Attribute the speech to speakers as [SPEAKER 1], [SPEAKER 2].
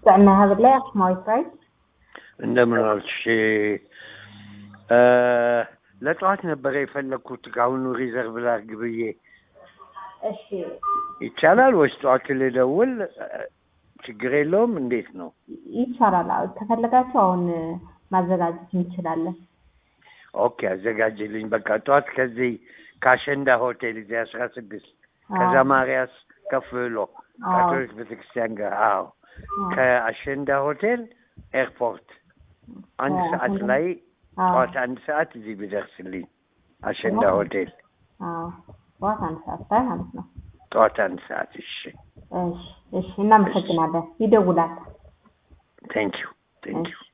[SPEAKER 1] ጥዕና ሀብላይ አክሱማዊት ራይት
[SPEAKER 2] እንደምን ዋልሽ? እ ለጠዋት ነበረ የፈለግኩት ከአሁኑ ሪዘርቭ ላድርግ ብዬ
[SPEAKER 1] እሺ
[SPEAKER 2] ይቻላል ወይስ ጠዋት ልደውል? ችግር የለውም። እንዴት ነው?
[SPEAKER 1] ይቻላል። አዎ፣ ከፈለጋችሁ አሁን ማዘጋጀት እንችላለን።
[SPEAKER 2] ኦኬ አዘጋጅልኝ። በቃ ጠዋት ከዚህ ከአሸንዳ ሆቴል እዚህ አስራ ስድስት ከዛ ማርያስ ከፍ ብሎ ካቶሊክ ቤተክርስቲያን ጋር አዎ፣ ከአሸንዳ ሆቴል ኤርፖርት አንድ ሰዓት ላይ ጠዋት አንድ ሰዓት እዚህ ቢደርስልኝ አሸንዳ ሆቴል
[SPEAKER 1] አዎ፣ ጠዋት አንድ ሰዓት ላይ ማለት ነው።
[SPEAKER 2] ጠዋት አንድ ሰዓት። እሺ
[SPEAKER 1] እሺ፣ እሺ፣ እናመሰግናለን። ይደውላል።
[SPEAKER 2] ቴንክ ዩ ቴንክ ዩ